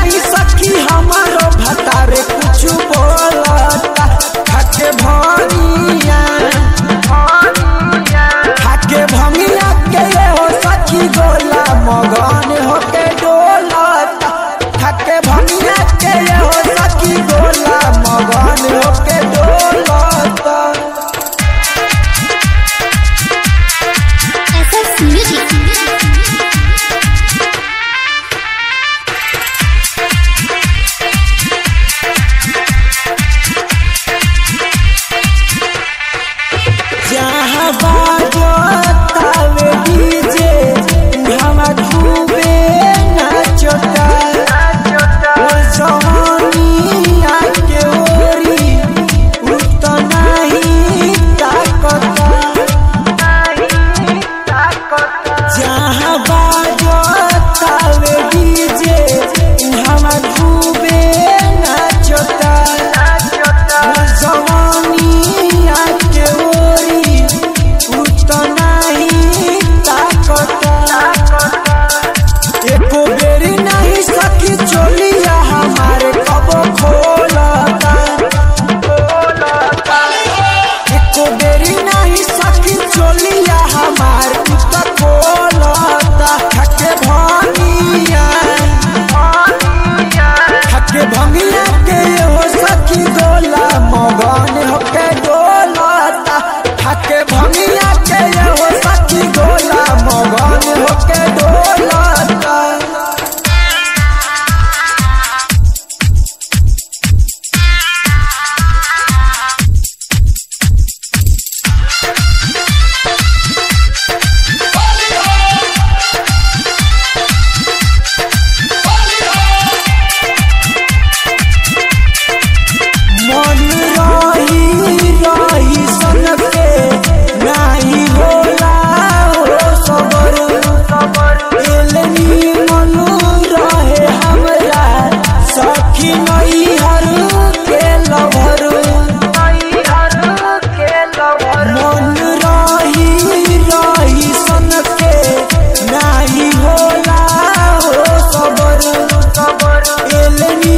नहीं सकी हमारो भतारे कुछ बोलता खाके भनिया खाके भमिया के ये हो सखी गोला मगन होके डोलता खाके भमिया के ये हो सखी गोला मगन होके डोलता SS Music. जहाँ बाजतावे डीजे उहाँ खूबे नाचता ओ जवानिया के ओरी उ त नाही ताकता जहाँ बाजतावे डीजे उहाँ खूबे नाचता ओ जवानिया के ओरी उ त नाही ताकता एको बेरी नहीं सकी चोलिया हमारे कबो खोलता एको बेरी नहीं सकी चोलिया हमारे कुत्ता खोलता थके भंगिया थके भंगिया के हो सकी गोला मगन होके डोलता थके भंगिया के हो सकी गोला मगन होके डोलता मन रही रही सन के नाही होला हो सबर एलनी मन रहे हमरा सखी नहीं हर के लभर मन रही रही सन के नाही होला हो सबर एलनी